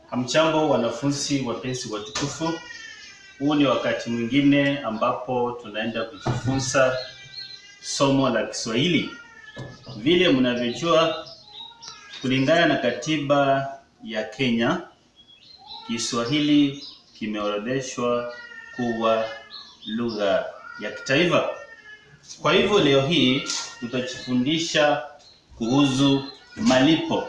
Hamjambo wanafunzi wapenzi watukufu, huu ni wakati mwingine ambapo tunaenda kujifunza somo la Kiswahili. Vile mnavyojua, kulingana na katiba ya Kenya, Kiswahili kimeorodheshwa kuwa lugha ya kitaifa. Kwa hivyo leo hii tutajifundisha kuhusu malipo.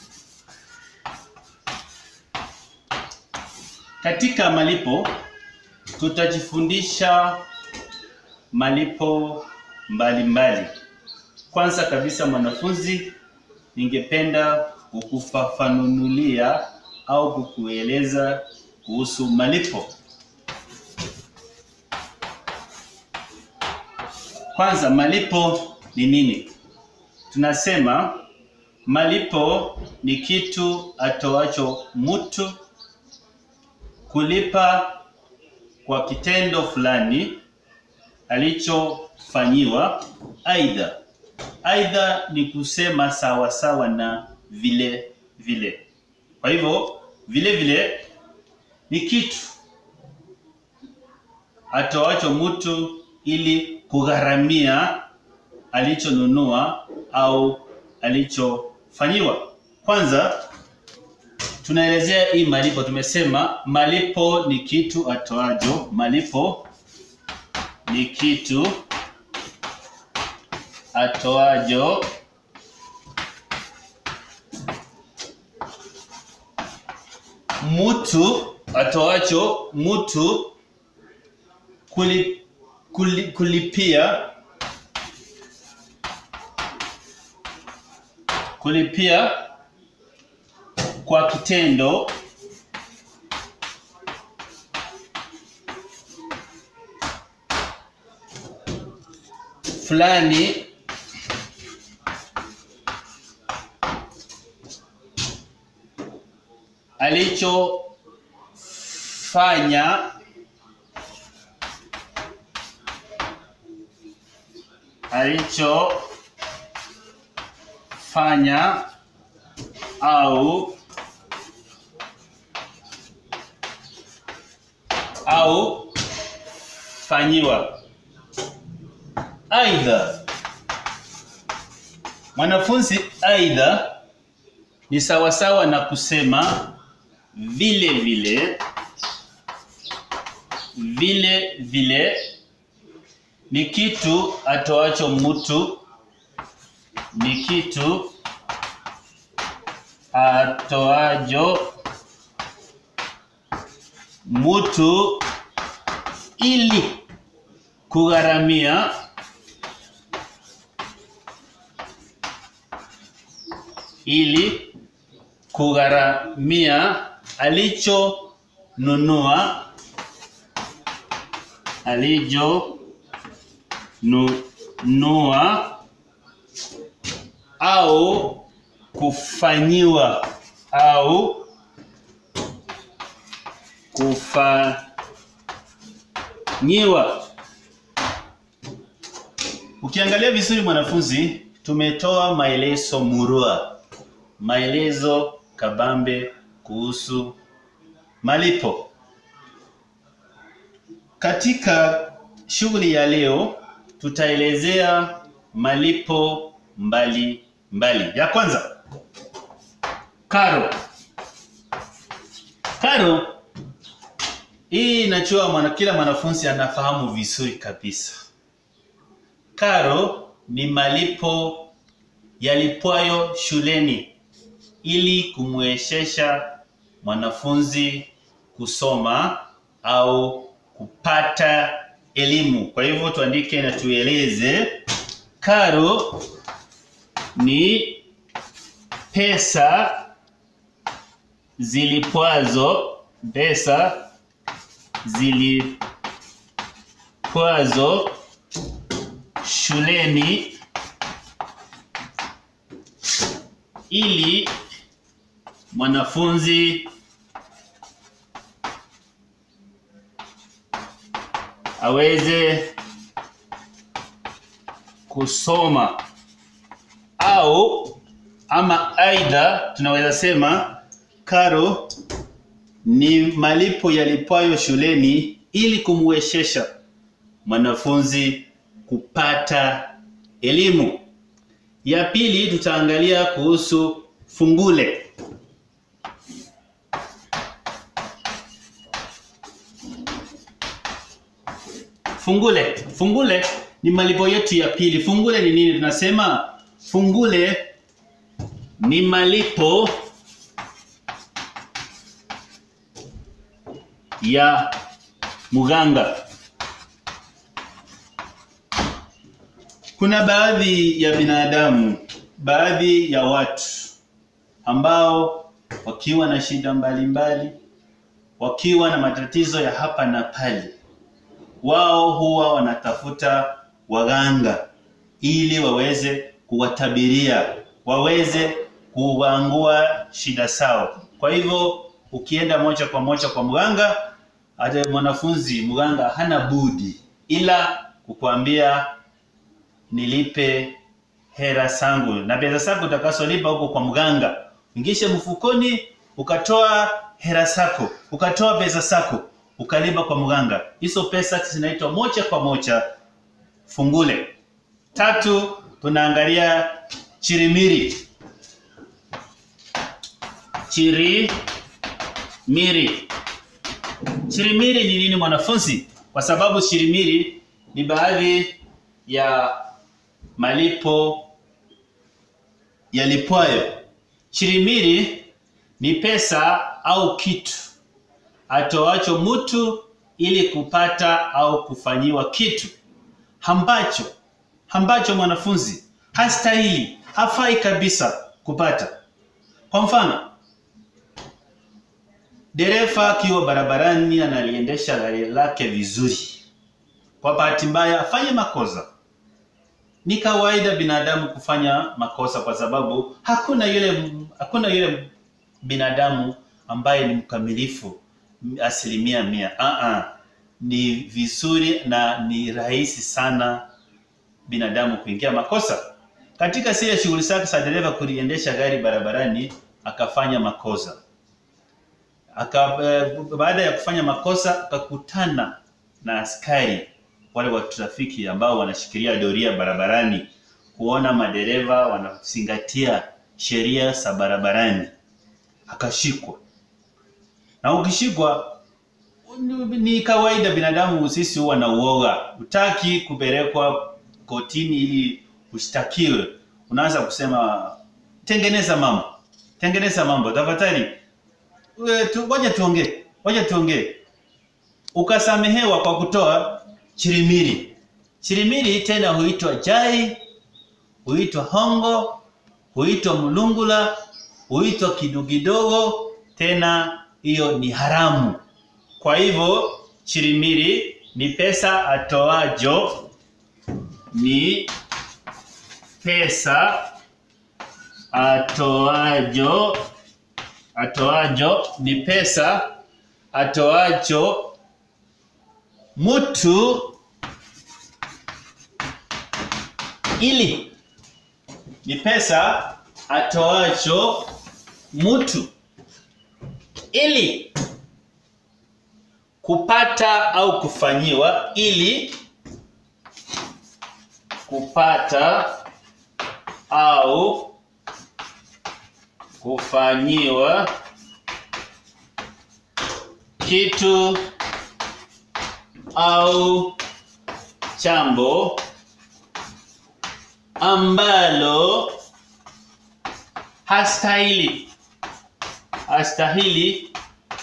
Katika malipo tutajifundisha malipo mbalimbali mbali. Kwanza kabisa mwanafunzi, ningependa kukufafanulia au kukueleza kuhusu malipo. Kwanza, malipo ni nini? Tunasema malipo ni kitu atoacho mtu kulipa kwa kitendo fulani alichofanyiwa, aidha aidha ni kusema sawa sawa na vile vile. Kwa hivyo vile vile ni kitu atoacho mtu ili kugharamia alichonunua au alichofanyiwa. Kwanza tunaelezea hii malipo. Tumesema malipo ni kitu atoajo, malipo ni kitu atoajo mtu atoacho mtu kuli, kuli, kulipia kulipia kwa kitendo fulani alichofanya alichofanya au au fanyiwa. Aidha, mwanafunzi, aidha ni sawasawa na kusema vile vile, vile vile ni kitu atoacho mtu, ni kitu atoajo mtu ili kugharamia ili kugharamia alichonunua alichonunua au kufanyiwa au kufanyiwa. Ukiangalia vizuri mwanafunzi, tumetoa maelezo murua, maelezo kabambe kuhusu malipo. Katika shughuli ya leo tutaelezea malipo mbali mbali. Ya kwanza, karo. Karo hii inachua mwana, kila mwanafunzi anafahamu vizuri kabisa. Karo ni malipo yalipwayo shuleni ili kumwezesha mwanafunzi kusoma au kupata elimu. Kwa hivyo tuandike na tueleze, karo ni pesa zilipwazo, pesa zilipwazo shuleni ili mwanafunzi aweze kusoma au ama aidha tunaweza sema karo ni malipo yalipwayo shuleni ili kumwezesha mwanafunzi kupata elimu. Ya pili tutaangalia kuhusu fungule. Fungule, fungule ni malipo yetu ya pili. Fungule ni nini? Tunasema fungule ni malipo ya mganga. Kuna baadhi ya binadamu, baadhi ya watu ambao wakiwa na shida mbalimbali, wakiwa na matatizo ya hapa na pale, wao huwa wanatafuta waganga ili waweze kuwatabiria, waweze kuangua shida zao. Kwa hivyo ukienda moja kwa moja kwa mganga, hata mwanafunzi mganga hana budi ila kukuambia nilipe hera zangu na pesa zako utakazolipa huko kwa mganga, ingishe mfukoni, ukatoa hera zako, ukatoa pesa zako, ukalipa kwa mganga. Hizo pesa zinaitwa moja kwa moja fungule. Tatu, tunaangalia chirimiri. Chirimiri. Chirimiri ni nini mwanafunzi? Kwa sababu chirimiri ni baadhi ya malipo yalipwayo. Chirimiri ni pesa au kitu atoacho mtu ili kupata au kufanyiwa kitu ambacho ambacho mwanafunzi hastahili, hafai kabisa kupata. Kwa mfano, dereva akiwa barabarani analiendesha gari lake vizuri, kwa bahati mbaya afanye makosa. Ni kawaida binadamu kufanya makosa, kwa sababu hakuna yule hakuna yule binadamu ambaye ni mkamilifu asilimia mia. Uh-uh. Ni vizuri na ni rahisi sana binadamu kuingia makosa. Katika zile shughuli zake za dereva kuliendesha gari barabarani akafanya makosa. Aka, eh, baada ya kufanya makosa akakutana na askari wale wa trafiki ambao wanashikilia doria barabarani kuona madereva wanazingatia sheria za barabarani. Akashikwa. Na ukishikwa ni kawaida binadamu sisi huwa na uoga. Utaki kupelekwa kotini ili ushtakiwe. Unaanza kusema tengeneza mambo. Tengeneza mambo. Tafadhali tu, waja tuongee. Waja tuongee. Ukasamehewa kwa kutoa chirimiri. Chirimiri tena huitwa jai, huitwa hongo, huitwa mlungula, huitwa kidogo tena hiyo ni haramu. Kwa hivyo chirimiri ni pesa atoajo, ni pesa atoajo, atoajo ni pesa atoacho mtu ili ni pesa atoacho mtu ili kupata au kufanyiwa ili kupata au kufanyiwa kitu au chambo ambalo hastahili hastahili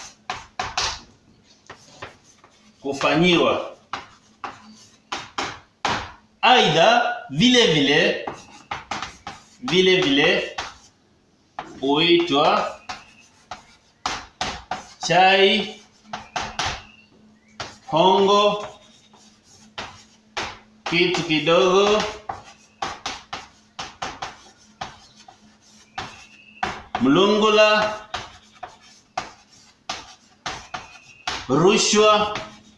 kufanyiwa. Aidha vile vile vile vile huitwa chai, hongo, kitu kidogo, mlungula, rushwa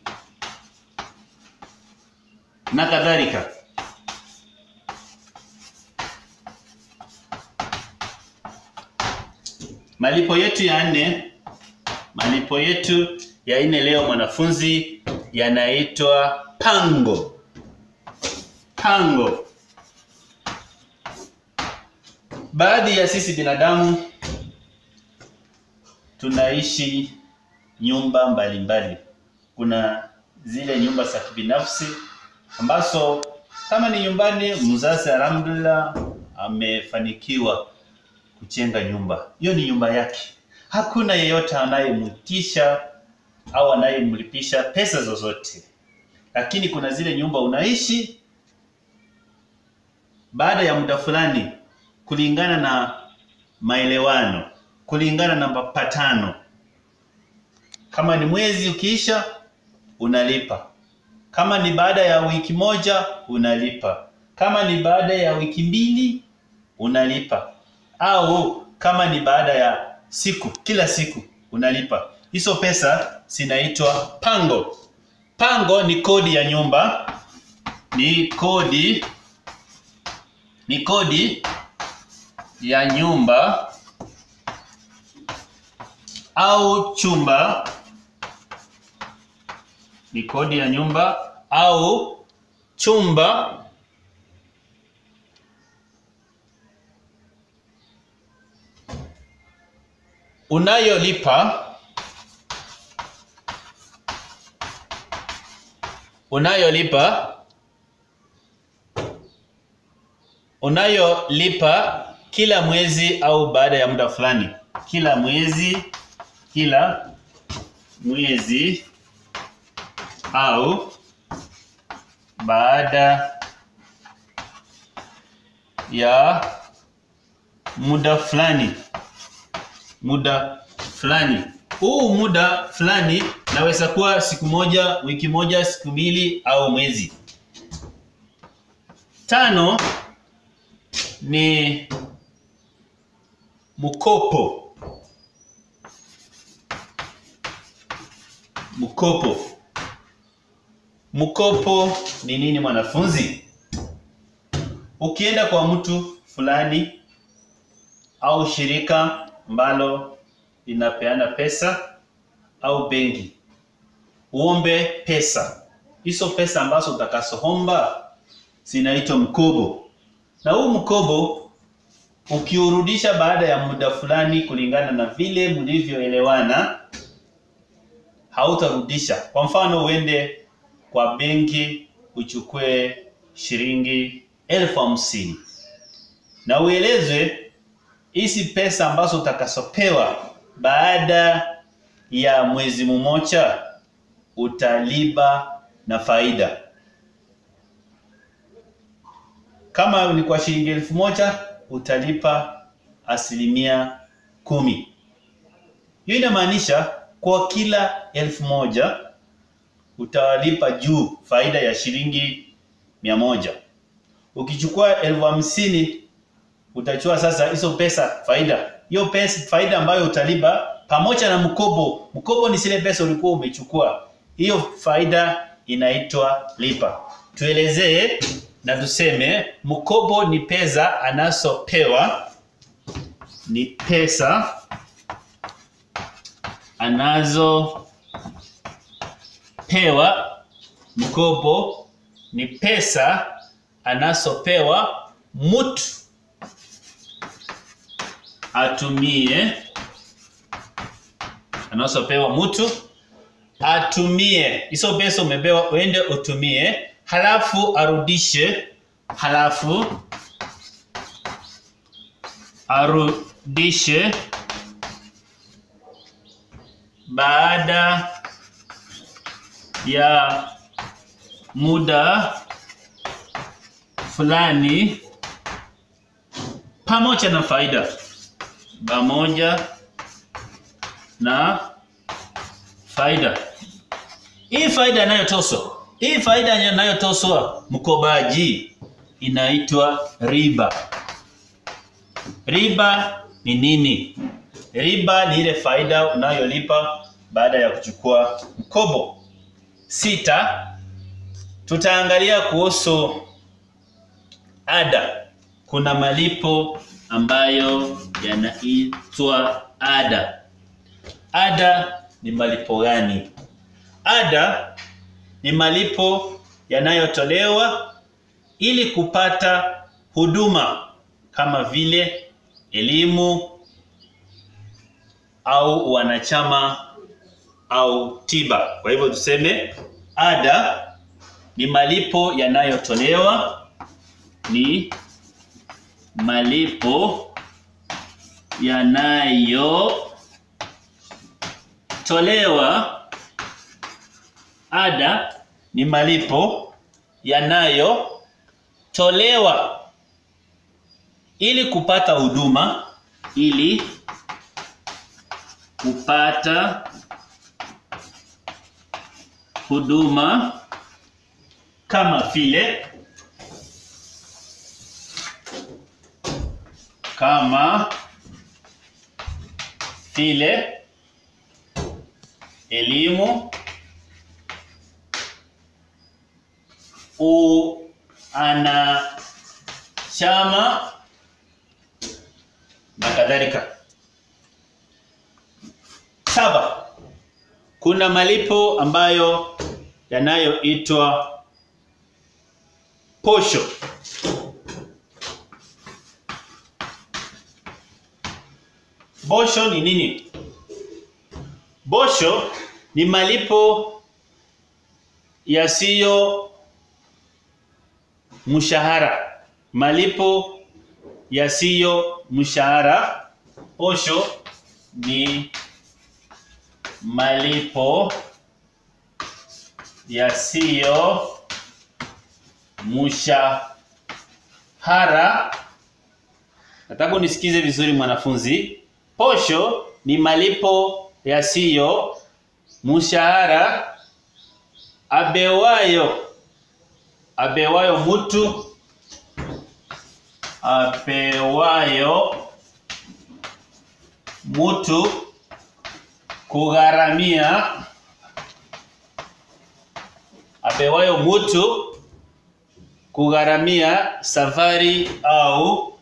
na kadhalika. Malipo yetu ya nne Malipo yetu ya nne leo mwanafunzi yanaitwa pango. Pango. Baadhi ya sisi binadamu tunaishi nyumba mbalimbali mbali. Kuna zile nyumba za kibinafsi ambazo kama ni nyumbani, mzazi alhamdulillah amefanikiwa kujenga nyumba, hiyo ni nyumba yake. Hakuna yeyote anayemtisha au anayemlipisha pesa zozote. Lakini kuna zile nyumba unaishi, baada ya muda fulani, kulingana na maelewano, kulingana na mapatano, kama ni mwezi ukiisha, unalipa. Kama ni baada ya wiki moja, unalipa. Kama ni baada ya wiki mbili, unalipa. Au kama ni baada ya siku, kila siku unalipa. Hizo pesa zinaitwa pango. Pango ni kodi ya nyumba, ni kodi ni kodi ya nyumba au chumba, ni kodi ya nyumba au chumba unayolipa unayolipa unayolipa kila mwezi au baada ya muda fulani. Kila mwezi, kila mwezi au baada ya muda fulani muda fulani. Huu muda fulani naweza kuwa siku moja, wiki moja, siku mbili au mwezi. Tano ni mkopo. Mkopo. Mkopo ni nini mwanafunzi? Ukienda kwa mtu fulani au shirika ambalo linapeana pesa au benki, uombe pesa. Hizo pesa ambazo utakazoomba zinaitwa mkopo, na huu mkopo ukiurudisha baada ya muda fulani, kulingana na vile mlivyoelewana, hautarudisha. Kwa mfano, uende kwa benki uchukue shilingi elfu hamsini na uelezwe hizi pesa ambazo utakazopewa baada ya mwezi mmoja utalipa na faida. Kama ni kwa shilingi elfu moja utalipa asilimia kumi. Hiyo inamaanisha kwa kila elfu moja utawalipa juu faida ya shilingi mia moja. Ukichukua elfu hamsini utachukua sasa hizo pesa faida. Hiyo pesa faida ambayo utalipa pamoja na mkopo. Mkopo ni zile pesa ulikuwa umechukua. Hiyo faida inaitwa lipa. Tuelezee na tuseme mkopo ni pesa anazopewa ni pesa anazopewa mkopo ni pesa anazopewa mtu atumie anazopewa mtu atumie hizo pesa umepewa uende utumie halafu arudishe halafu arudishe baada ya muda fulani pamoja na faida pamoja na faida. Hii faida inayotoswa, hii faida inayotoswa mkobaji inaitwa riba. Riba ni nini? Riba ni ile faida unayolipa baada ya kuchukua mkopo. Sita, tutaangalia kuhusu ada. Kuna malipo ambayo yanaitwa ada. Ada ni malipo gani? Ada ni malipo yanayotolewa ili kupata huduma kama vile elimu au wanachama au tiba. Kwa hivyo tuseme ada ni malipo yanayotolewa ni malipo yanayotolewa. Ada ni malipo yanayotolewa ili kupata huduma, ili kupata huduma kama vile kama vile elimu, uanachama na kadhalika. Saba, kuna malipo ambayo yanayoitwa posho. Posho ni nini? Posho ni malipo yasiyo mshahara, malipo yasiyo mshahara. Posho ni malipo yasiyo mshahara. Nataka unisikize vizuri mwanafunzi. Posho ni malipo yasiyo mshahara abewayo abewayo mtu apewayo mtu kugharamia apewayo mtu kugharamia safari au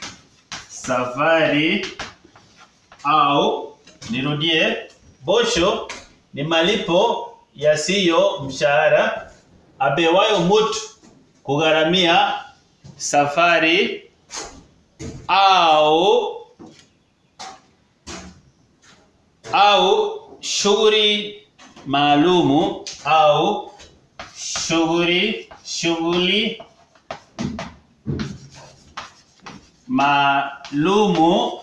safari au nirudie, posho ni malipo yasiyo mshahara apewayo mtu kugharamia safari au au shughuli maalumu au shughuli shughuli maalumu.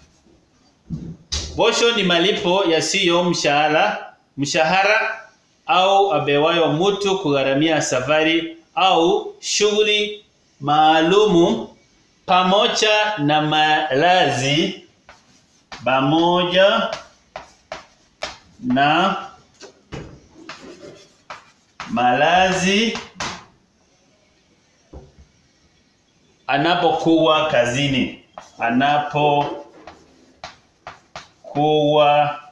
Posho ni malipo yasiyo mshahara mshahara au abewayo mtu kugharamia safari au shughuli maalumu pamoja na malazi pamoja na malazi anapokuwa kazini, anapokuwa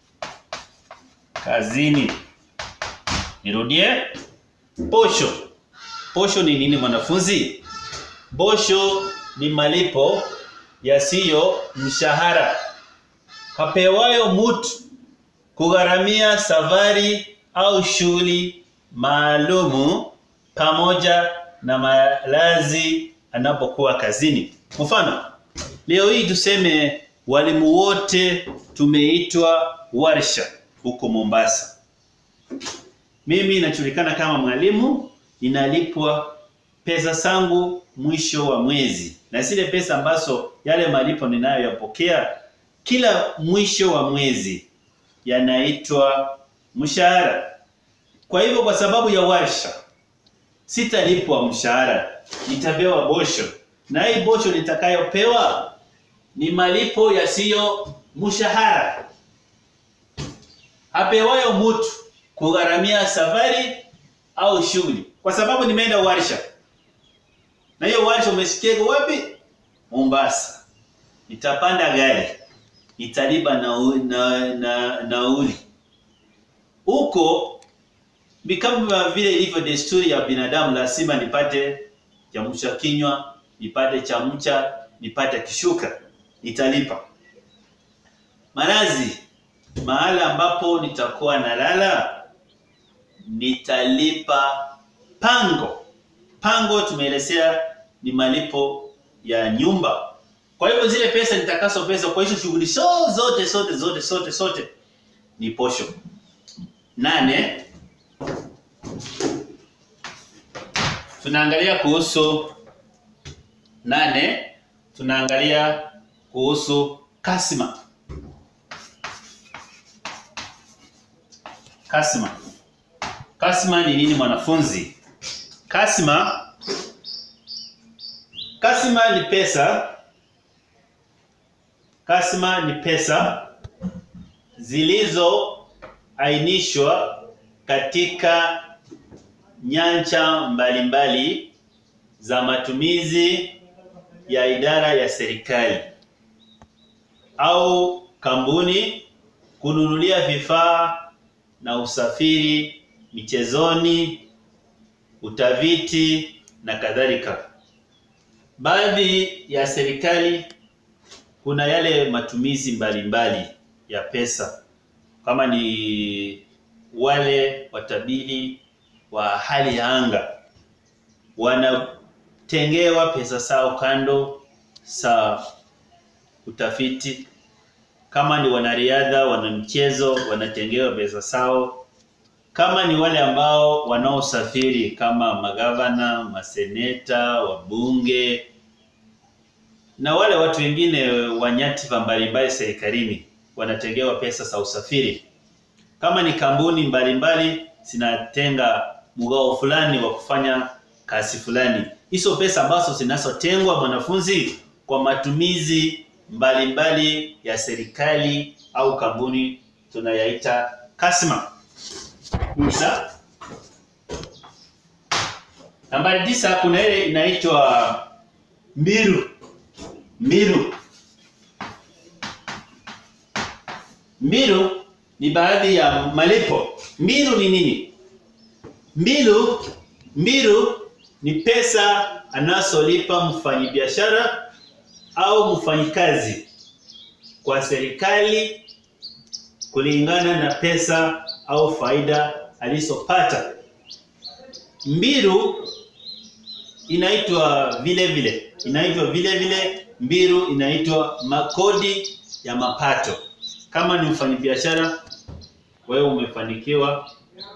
kazini. Nirudie, posho. Posho ni nini mwanafunzi? Posho ni malipo yasiyo mshahara kapewayo mtu kugharamia safari au shughuli maalumu pamoja na malazi anapokuwa kazini. Mfano, leo hii tuseme walimu wote tumeitwa warsha huko Mombasa. Mimi najulikana kama mwalimu, ninalipwa pesa zangu mwisho wa mwezi, na zile pesa ambazo yale malipo ninayoyapokea kila mwisho wa mwezi yanaitwa mshahara. Kwa hivyo, kwa sababu ya warsha sitalipwa mshahara, nitapewa bosho, na hii bosho nitakayopewa ni malipo yasiyo mshahara apewayo mtu kugharamia safari au shughuli, kwa sababu nimeenda warsha. Na hiyo warsha umesikia wapi? Mombasa. Nitapanda gari, nitalipa nauli na, na, nauli huko. Ni kama vile ilivyo desturi ya binadamu, lazima nipate chamsha kinywa, nipate chamcha, nipate kishuka, nitalipa malazi mahala ambapo nitakuwa nalala nitalipa pango. Pango tumeelezea ni malipo ya nyumba. Kwa hivyo zile pesa nitakazo pesa kwa hizo shughuli so zote zote zote zote zote ni posho. Nane, tunaangalia kuhusu nane, tunaangalia kuhusu kasima. Kasima. Kasima ni nini mwanafunzi? Kasima Kasima ni pesa. Kasima ni pesa zilizoainishwa katika nyanja mbalimbali za matumizi ya idara ya serikali au kampuni kununulia vifaa na usafiri michezoni, utafiti na kadhalika. Baadhi ya serikali kuna yale matumizi mbalimbali mbali ya pesa, kama ni wale watabiri wa hali ya anga wanatengewa pesa zao kando za utafiti. Kama ni wanariadha, wanamchezo wanatengewa pesa zao. Kama ni wale ambao wanaosafiri kama magavana, maseneta, wabunge na wale watu wengine wa nyadhifa mbalimbali serikalini wanatengewa pesa za usafiri. Kama ni kampuni mbalimbali zinatenga mgao fulani wa kufanya kazi fulani. Hizo pesa ambazo zinazotengwa mwanafunzi kwa matumizi mbalimbali mbali ya serikali au kampuni tunayaita kasma. Tisa. Nambari tisa kuna ile inaitwa mbiru. Mbiru. Mbiru ni baadhi ya malipo. Mbiru ni nini? Mbiru, mbiru ni pesa anazolipa mfanyabiashara au mfanyikazi kwa serikali kulingana na pesa au faida alizopata. Mbiru inaitwa vile vile, inaitwa vile vile mbiru inaitwa makodi ya mapato. Kama ni mfanyabiashara, wewe umefanikiwa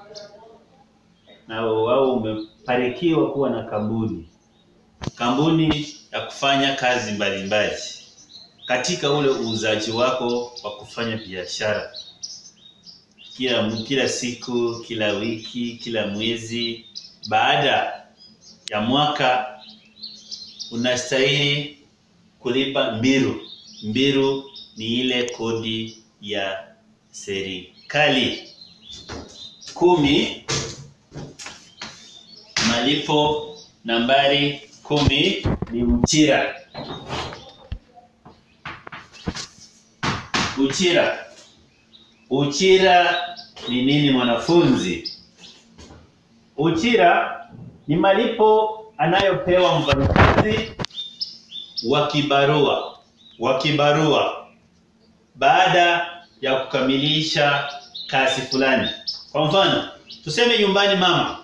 na au umefanikiwa kuwa na kampuni kampuni ya kufanya kazi mbalimbali mbali. Katika ule uuzaji wako wa kufanya biashara kila kila siku, kila wiki, kila mwezi, baada ya mwaka unastahili kulipa mbiru. Mbiru ni ile kodi ya serikali. Kumi, malipo nambari kumi ni uchira. Uchira. Uchira ni nini mwanafunzi? Uchira ni malipo anayopewa mfanyakazi wa kibarua wa kibarua baada ya kukamilisha kazi fulani. Kwa mfano, tuseme nyumbani mama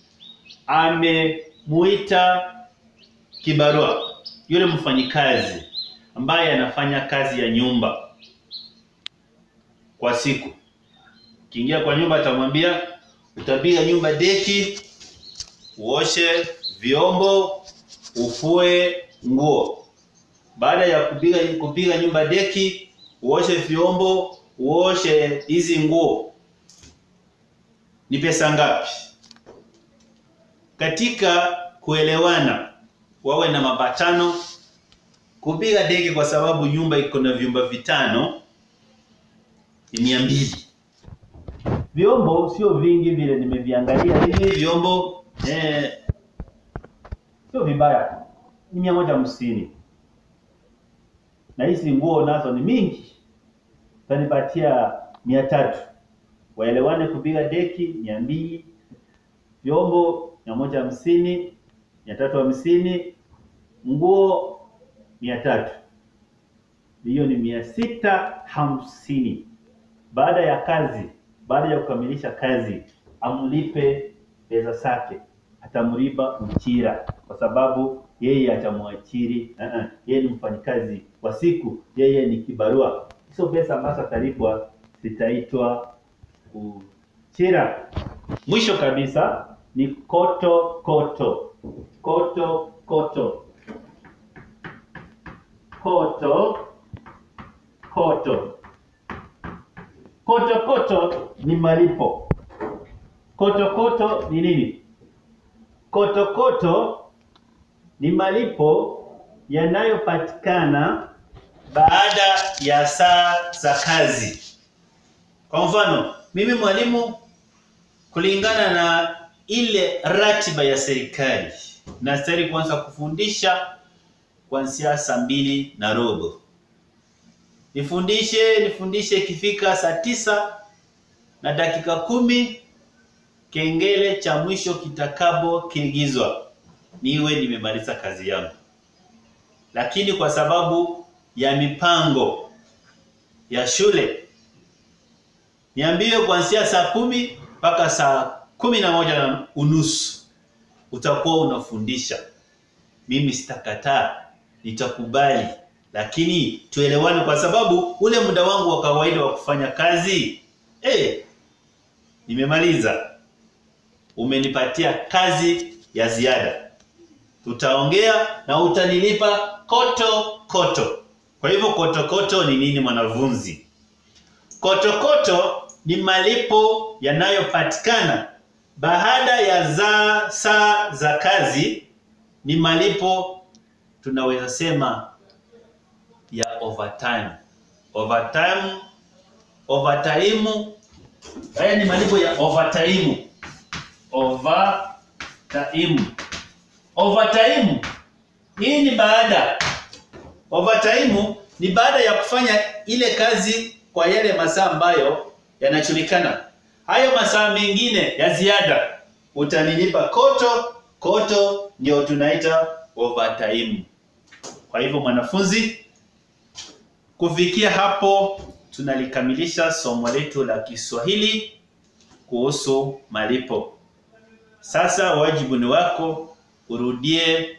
amemuita kibarua yule mfanyikazi ambaye anafanya kazi ya nyumba kwa siku. Kiingia kwa nyumba atamwambia utapiga nyumba deki, uoshe vyombo, ufue nguo. Baada ya kupiga kupiga nyumba deki, uoshe vyombo, uoshe hizi nguo. Ni pesa ngapi? Katika kuelewana wawe na mapatano kupiga deki kwa sababu nyumba iko na vyumba vitano ni mia mbili. Vyombo sio vingi vile nimeviangalia hivi vyombo eh, sio vibaya, ni mia moja hamsini na hizi nguo nazo ni mingi, tanipatia mia tatu. Waelewane kupiga deki mia mbili, vyombo mia moja hamsini, mia tatu hamsini, nguo mia tatu, hiyo ni mia sita hamsini. baada ya kazi, baada ya kukamilisha kazi, amlipe pesa zake, atamlipa mchira kwa sababu yeye atamwachiri. Uh -uh. Yeye ni mfanyikazi wa siku, yeye ni kibarua. Hizo pesa ambazo atalipwa zitaitwa uchira. Mwisho kabisa ni koto koto koto koto koto koto koto koto ni malipo. Koto koto ni nini? Koto koto ni malipo yanayopatikana baada ya saa za kazi. Kwa mfano, mimi mwalimu, kulingana na ile ratiba ya serikali, nastahili kuanza kufundisha kuanzia saa mbili na robo. Nifundishe nifundishe, ikifika saa tisa na dakika kumi kengele cha mwisho kitakapo kiingizwa, niwe nimemaliza kazi yangu. Lakini kwa sababu ya mipango ya shule niambiwe kuanzia saa kumi mpaka saa kumi na moja na unusu utakuwa unafundisha. Mimi sitakataa, nitakubali, lakini tuelewane, kwa sababu ule muda wangu wa kawaida wa kufanya kazi eh, nimemaliza. Umenipatia kazi ya ziada, tutaongea na utanilipa koto koto. Kwa hivyo koto koto ni nini, mwanafunzi? Koto koto ni malipo yanayopatikana baada ya za saa za kazi. Ni malipo tunaweza sema ya overtime. Overtime, overtime. Haya ni malipo ya overtime. Overtime. Overtime. Hii ni baada. Overtime ni baada ya kufanya ile kazi kwa yale masaa ambayo yanajulikana. Hayo masaa mengine ya ziada utanilipa koto koto, ndio tunaita overtime. Kwa hivyo mwanafunzi, kufikia hapo tunalikamilisha somo letu la Kiswahili kuhusu malipo. Sasa wajibu ni wako, urudie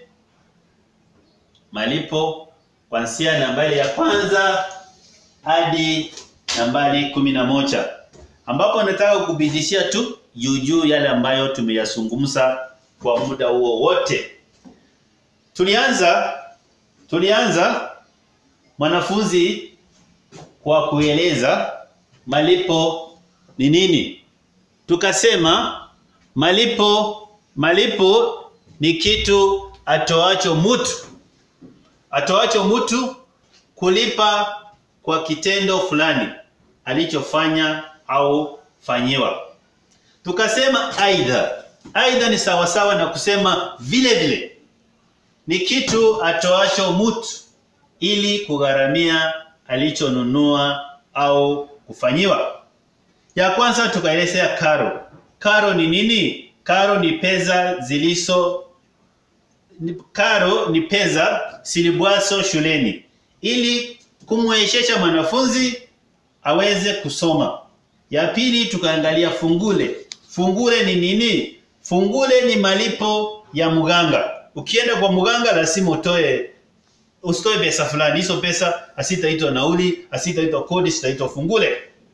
malipo kuanzia nambari ya kwanza hadi nambari kumi na moja ambapo nataka kubidishia tu juu juu yale ambayo tumeyazungumza kwa muda huo wote. Tulianza tulianza mwanafunzi kwa kueleza malipo ni nini. Tukasema malipo malipo ni kitu atoacho mtu atoacho mtu kulipa kwa kitendo fulani alichofanya au fanyiwa. Tukasema aidha, aidha ni sawasawa na kusema vile vile, ni kitu atoacho mtu ili kugharamia alichonunua au kufanyiwa. Ya kwanza tukaelezea karo. Karo ni nini? Karo ni pesa zilizo karo ni pesa silibwaso shuleni ili kumwezesha mwanafunzi aweze kusoma. Ya pili tukaangalia fungule. Fungule ni nini? Fungule ni malipo ya mganga. Ukienda kwa mganga lazima utoe usitoe pesa fulani. Hizo pesa asitaitwa nauli, asitaitwa kodi, sitaitwa fungule.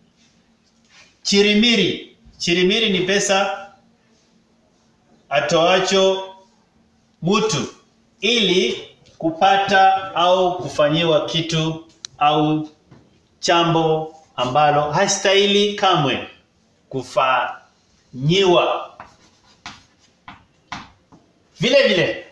Chirimiri. Chirimiri ni pesa atoacho mtu ili kupata au kufanyiwa kitu au chambo ambalo hastahili kamwe kufanyiwa. Vile vile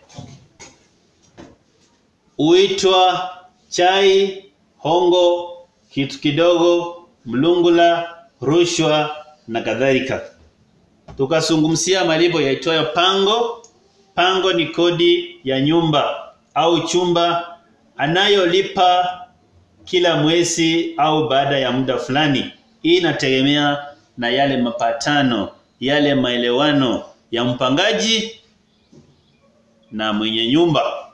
uitwa chai, hongo, kitu kidogo, mlungula, rushwa na kadhalika. Tukazungumzia malipo yaitwayo pango. Pango ni kodi ya nyumba au chumba anayolipa kila mwezi au baada ya muda fulani. Hii inategemea na yale mapatano, yale maelewano ya mpangaji na mwenye nyumba.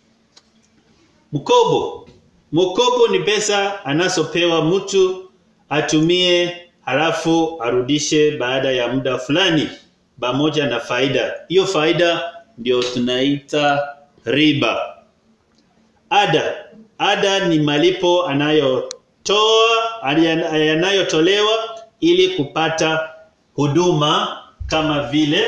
Mkopo. Mkopo ni pesa anazopewa mtu atumie halafu arudishe baada ya muda fulani pamoja na faida. Hiyo faida ndio tunaita riba. Ada. Ada ni malipo anayotoa yanayotolewa ili kupata huduma kama vile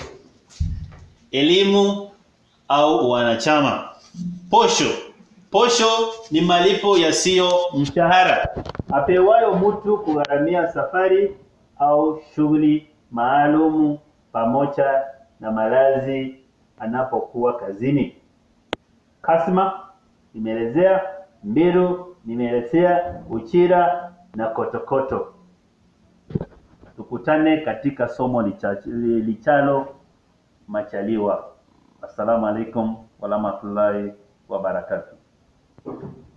elimu au wanachama. Posho. Posho ni malipo yasiyo mshahara apewayo mtu kugharamia safari au shughuli maalumu pamoja na malazi anapokuwa kazini. Kasma nimeelezea, Mbiru nimeelezea, Uchira na Kotokoto. Tukutane katika somo lichalo Machaliwa. Assalamu alaikum warahmatullahi wabarakatuh.